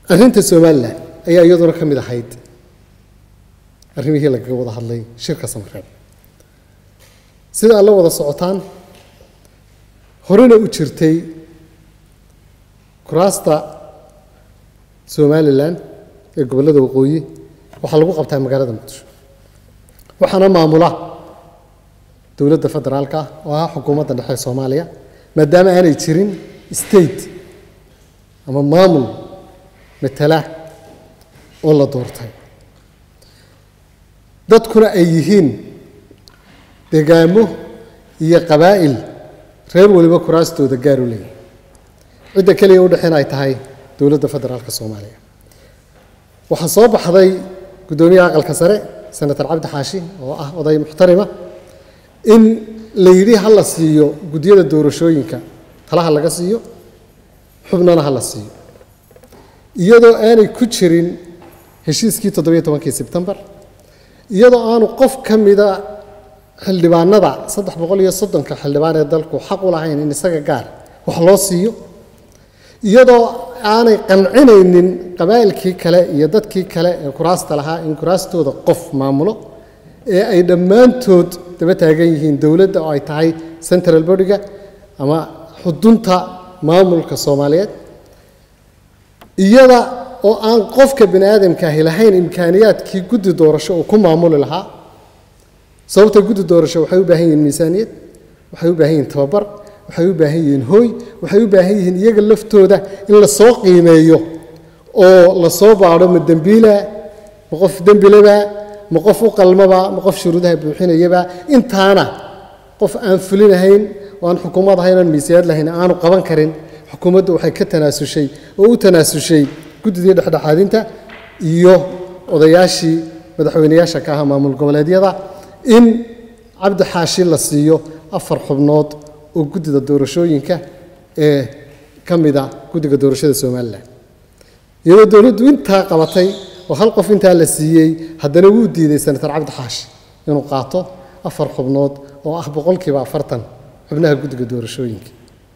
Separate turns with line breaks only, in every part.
arrinta somalilan ayaa iyaduna ka mid ahayd arrimihii lagaga wada hadlay shirka samareeb sida aad la wada socotaan horena u jirtay kuraasta somalilan ee gobollada waqooyi waxaa lagu qabtaa magaalada muqdisho waxaana maamula dowladda federaalka ah oo ah xukuumadda dhexe ee soomaaliya maadaama aanay jirin state ama maamul matala oo la doortay dadkuna ay yihiin degaamo iyo qabaa'il reer waliba kuraastooda gaar u leeyahay cidda keliya udhexeen ay tahay dowladda federaalka soomaaliya waxaa soo baxday guddoomiyaha aqalka sare senator cabdi xaashi oo ah oday muxtarima in la yidhi ha la siiyo guddiyada doorashooyinka talaha laga siiyo xubnana ha la siiyo iyadoo aanay ku jirin heshiiskii toddobiyo tobankii sebtembar iyadoo aanu qof ka mida xildhibaanada saddex boqol iyo soddonka xildhibaan ee dalku xaq u lahayn in isaga gaar wax loo siiyo iyadoo aanay qancinaynin qabaa'ilkii kale iyo dadkii kale ee kuraasta lahaa in kuraastooda qof maamulo ee ay dhammaantood daba taagan yihiin dowladda oo ay tahay central bodyga ama xudunta maamulka soomaaliyeed iyada oo aan qofka bini aadamkaahi lahayn imkaaniyaadkii guddi doorasho uu ku maamuli lahaa sababta guddi doorasho waxay u baahan yihiin miisaaniyad waxay u baahan yihiin tababar waxay u baahan yihiin hooy waxay u baahan yihiin iyaga laftooda in la soo qiimeeyo oo la soo baadho ma dembiila ma qof dembilaba ma qof u qalmaba ma qof shuruudaha buuxinayaba intaana qof aan fulinahayn oo aan xukuumad ahayn aan miisaaniyad lahayn aanu qaban karin xukuumaddu waxay ka tanaasushay oo u tanaasushay guddidii dhexdhexaadinta iyo odayaashii madaxweyneyaasha ka ahaa maamul goboleedyada in cabdi xaashi la siiyo afar xubnood oo guddida doorashooyinka ee ka mida guddiga doorashada somalilan iyadoo dowladdu intaa qabatay oo hal qof intaa la siiyey haddana wuu diiday senator cabdi xaashi inuu qaato afar xubnood oo ah boqolkiiba afartan xubnaha guddiga doorashooyinka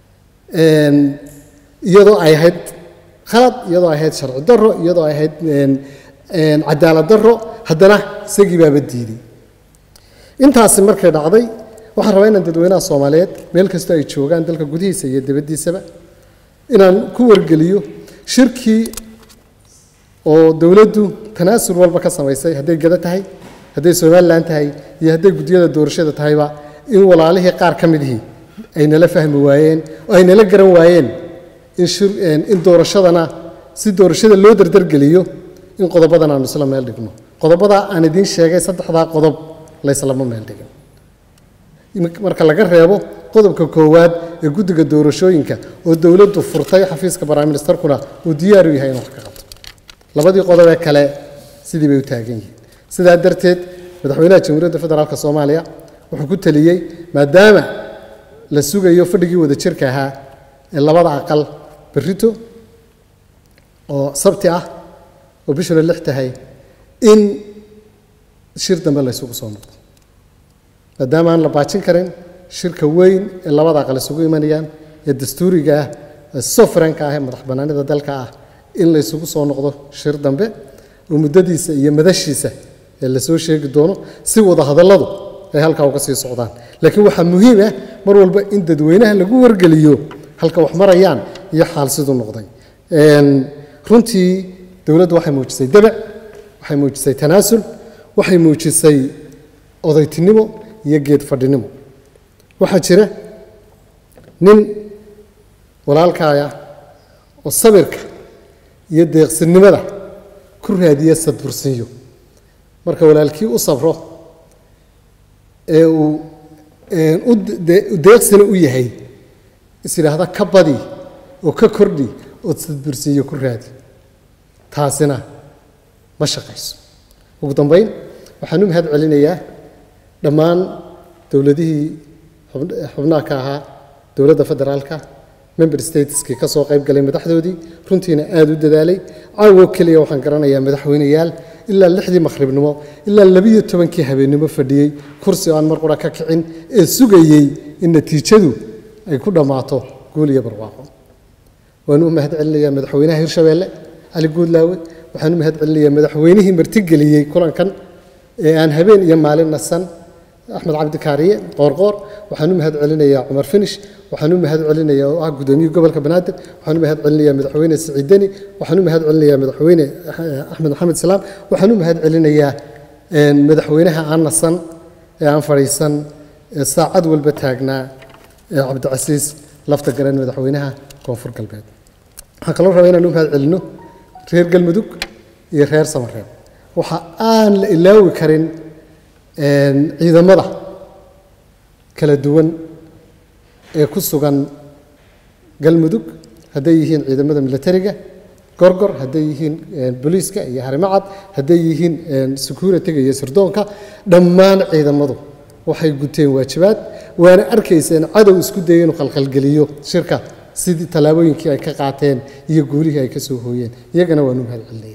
iyadoo ay ahayd khalad iyadoo ay ahayd sharci darro iyadoo ay ahayd cadaalad darro haddana isagii baaba diiday intaasi markay dhacday waxaan rabaa inaan dadweynaha soomaaliyeed meel kastoo ay joogaan dalka gudihiisa iyo dibaddiisaba inaan ku wargeliyo shirkii oo dowladdu tanaasul walba ka samaysay hadday gada tahay hadday somalilan tahay iyo hadday guddiyada doorashada tahayba in walaalihii qaar ka midihii ay nala fahmi waayeen oo ay nala garan waayeen in doorashadana si doorashada loo dardargeliyo in qodobadan aanu isla meel dhigno qodobada aan idiin sheegay saddexdaa qodob layslama meel dhigin marka laga reebo qodobka koowaad ee guddiga doorashooyinka oo dowladdu furtay xafiiska baraministarkuna uu diyaar u yahay in wax ka qabto labadii qodob ee kale sidii bay u taagan yihiin sidaa darteed madaxweynaha jamhuuriyadda federaalk soomaaliya wuxuu ku teliyey maadaama la sugayo fadhigii wada jirka ahaa ee labada aqal berrito oo sabti ah oo bishuna lix tahay in shir dambe la ysugu soo noqdo maadaama aan la baajin karin shirka weyn ee labada aqal isugu imanayaan ee dastuuriga ah ee soverenka ah ee madax bannaanida dalka ah in la ysugu soo noqdo shir dambe oo muddadiisa iyo madashiisa ee lasoo sheegi doono si wada hadalladu ay halkaa uga sii socdaan laakiin waxaa muhiim ah mar walba in dadweynaha lagu wargeliyo halka wax marayaan iyo xaal siduu noqday runtii dowladdu waxay muujisay dabac waxay muujisay tanaasul waxay muujisay odaytinimo iyo geed fadhinimo waxaa jira nin walaalkaaya oo sabirka iyo deeqsinimada ku raadiya sadbursinyo marka walaalkii u sabro ee uu u deeqsina u yahay is yidhaahda ka badi oo ka kordhi ood sadbursinyo ku raadi taasina ma shaqayso ugu dambayn waxaan u mahad celinayaa dhammaan dowladihii xubnaha ka ahaa dowladda federaalka member stateskii ka soo qayb galay madaxdoodii runtiina aada u dadaalay caawoo keliya waxaan garanayaa madaxweyneyaal ilaa lixdii makhribnimo ilaa labiyo tobankii habeennimo fadhiyey kursi oo aan mar qura ka kicin ee sugayey in natiijadu ay ku dhammaato guul iyo barwaaqo waan u mahad celinayaa madaxweynaha hirshabeelle cali guudlaawe waxaan u mahad celinayaa madaxweynihii martigeliyey kulankan ee aan habeen iyo maalin nasan axmed cabdi kaariye qoorqoor waxaan u mahad celinayaa cumar finish waxaan u mahad celinayaa oo ah gudoomiyihii gobolka banaadir waxaan u mahad celinayaa madaxweyne siciid deni waxaan u mahad celinayaa madaxweyne axmed maxamed salaam waxaan u mahad celinayaa madaxweynaha aan nasan ee aan fadhiisan ee saacad walba taagnaa ee cabdicasiis lafta garan madaxweynaha koonfur galbeed waxaan kaloo rabaa inaan u mahad celino reer galmudug iyo reer samareeb waxa aan la ilaawi karin ciidamada kala duwan ee ku sugan galmudug hadday yihiin ciidamada militariga gorgor hadday yihiin booliiska iyo harimacad hadday yihiin security-ga iyo sirdoonka dhammaan ciidamadu waxay guteen waajibaad waana arkayseen cadow isku dayay inuu khalkhalgeliyo shirka sidii tallaabooyinkii ay ka qaateen iyo guulihii ay ka soo hooyeen iyagana waanu mahad celinaya